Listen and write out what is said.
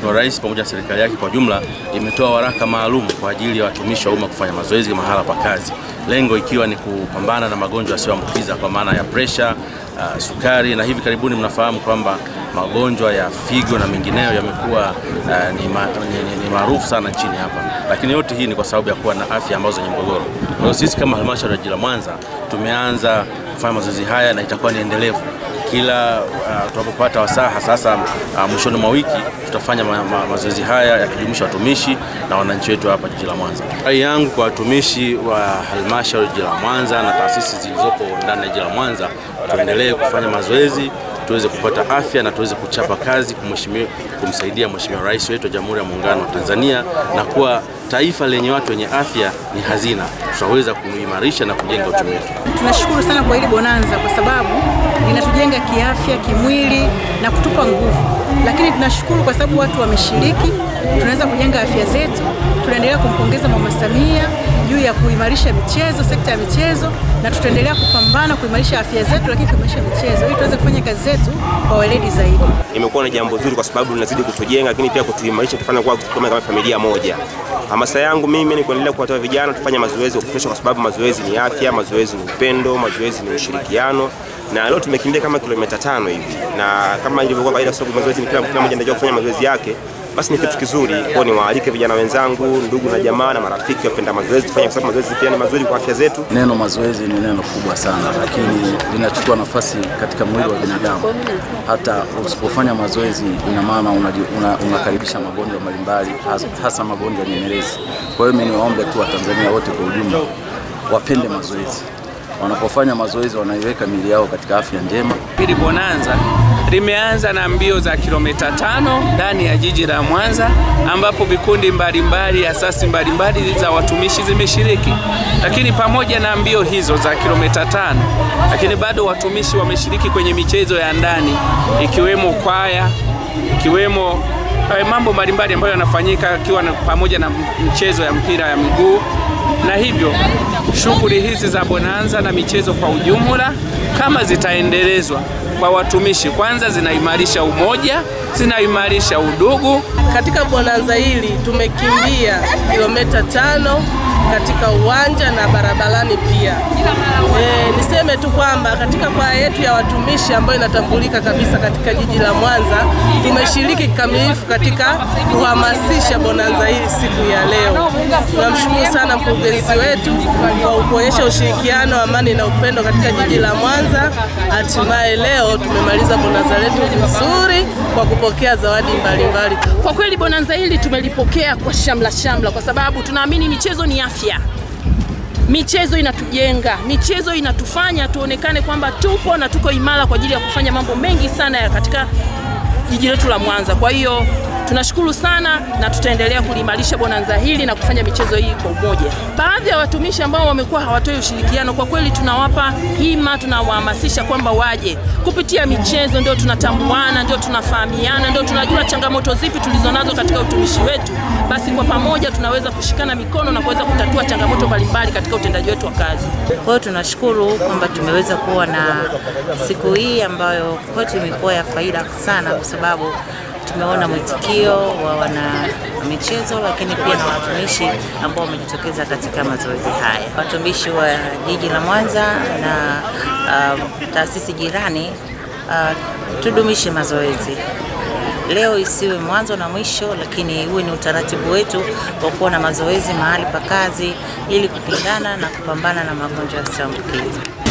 Mheshimiwa Rais pamoja na serikali yake kwa jumla imetoa waraka maalum kwa ajili ya watumishi wa umma kufanya mazoezi mahala pa kazi, lengo ikiwa ni kupambana na magonjwa yasiyoambukiza kwa maana ya presha, uh, sukari na hivi karibuni mnafahamu kwamba magonjwa ya figo na mengineyo yamekuwa uh, ni, ma, ni, ni, ni maarufu sana nchini hapa, lakini yote hii ni kwa sababu ya kuwa na afya ambazo zenye mgogoro. Kwa hiyo sisi kama halmashauri ya jiji la Mwanza tumeanza kufanya mazoezi haya na itakuwa ni endelevu kila uh, tunapopata wasaha sasa, uh, mwishoni mwa wiki tutafanya ma ma mazoezi haya yakijumuisha watumishi na wananchi wetu hapa jiji la Mwanza. Rai yangu kwa watumishi wa halmashauri jiji la Mwanza na taasisi zilizopo ndani ya jiji la Mwanza, tuendelee kufanya mazoezi tuweze kupata afya na tuweze kuchapa kazi kumsaidia Mheshimiwa Rais wetu wa Jamhuri ya Muungano wa Tanzania, na kuwa taifa lenye watu wenye afya ni hazina, tutaweza kuimarisha na kujenga uchumi wetu. Tunashukuru sana kwa hili bonanza kwa sababu linatujenga kiafya, kimwili na kutupa nguvu, lakini tunashukuru kwa sababu watu wameshiriki, tunaweza kujenga afya zetu. Tunaendelea kumpongeza Mama Samia juu ya kuimarisha michezo, sekta ya michezo, na tutaendelea kupambana kuimarisha afya zetu, lakini kuimarisha michezo ili tuweze kufanya kazi zetu kwa weledi zaidi. Imekuwa ni jambo zuri kwa sababu linazidi kutujenga, lakini pia kutuimarisha, kufanya kuwa kama familia moja. Hamasa yangu mimi ni kuendelea kuwatoa vijana tufanye mazoezi ya kutosha, kwa sababu mazoezi ni afya, mazoezi ni upendo, mazoezi ni ushirikiano na leo tumekimbia kama kilomita tano hivi, na kama ilivyokuwa kawaida, sababu mazoezi ni kila mmoja anajua kufanya mazoezi yake, basi ni kitu kizuri. Kwa niwaalike vijana wenzangu, ndugu na jamaa na marafiki wapenda mazoezi, tufanye, kwa sababu mazoezi pia ni mazuri kwa afya zetu. Neno mazoezi ni neno kubwa sana, lakini linachukua nafasi katika mwili wa binadamu. Hata usipofanya mazoezi, ina maana unakaribisha una, una magonjwa mbalimbali, hasa magonjwa nyemelezi. Kwa hiyo mimi niwaombe tu Watanzania wote kwa ujumla wapende mazoezi wanapofanya mazoezi wanaiweka miili yao katika afya njema. Hili bonanza limeanza na mbio za kilomita tano ndani ya jiji la Mwanza, ambapo vikundi mbalimbali, asasi mbalimbali za watumishi zimeshiriki. Lakini pamoja na mbio hizo za kilomita tano, lakini bado watumishi wameshiriki kwenye michezo ya ndani, ikiwemo kwaya, ikiwemo mambo mbalimbali ambayo yanafanyika, ikiwa pamoja na michezo ya mpira ya miguu na hivyo shughuli hizi za bonanza na michezo kwa ujumla kama zitaendelezwa kwa watumishi, kwanza zinaimarisha umoja, zinaimarisha udugu. Katika bonanza hili tumekimbia kilomita tano katika uwanja na barabarani pia. E, niseme tu kwamba katika kwaya yetu ya watumishi ambayo inatambulika kabisa katika jiji la Mwanza tumeshiriki kikamilifu katika kuhamasisha bonanza hili siku ya leo. Tunamshukuru sana mkurugenzi wetu kwa kuonyesha ushirikiano, amani na upendo katika jiji la Mwanza. Hatimaye leo tumemaliza bonanza letu vizuri kwa kupokea zawadi mbalimbali. Kwa kweli bonanza hili tumelipokea kwa shamla shamla, kwa sababu tunaamini michezo ni afya. Michezo inatujenga, michezo inatufanya tuonekane kwamba tupo na tuko imara kwa ajili ya kufanya mambo mengi sana ya katika jiji letu la Mwanza. Kwa hiyo tunashukuru sana na tutaendelea kuliimarisha bonanza hili na kufanya michezo hii kwa umoja. Baadhi ya watumishi ambao wamekuwa hawatoi ushirikiano, kwa kweli tunawapa hima, tunawahamasisha kwamba waje kupitia michezo, ndio tunatambuana, ndio tunafahamiana, ndio tunajua changamoto zipi tulizonazo katika utumishi wetu. Basi kwa pamoja tunaweza kushikana mikono na kuweza kutatua changamoto mbalimbali katika utendaji wetu wa kazi. Kwa hiyo tunashukuru kwamba tumeweza kuwa na siku hii ambayo kwetu imekuwa ya faida sana kwa sababu tumeona mwitikio wa wana michezo lakini pia na watumishi ambao wamejitokeza katika mazoezi haya. Watumishi wa jiji la Mwanza na uh, taasisi jirani uh, tudumishe mazoezi. Leo isiwe mwanzo na mwisho, lakini huwe ni utaratibu wetu wa kuwa na mazoezi mahali pa kazi ili kupingana na kupambana na magonjwa yasiyoambukiza.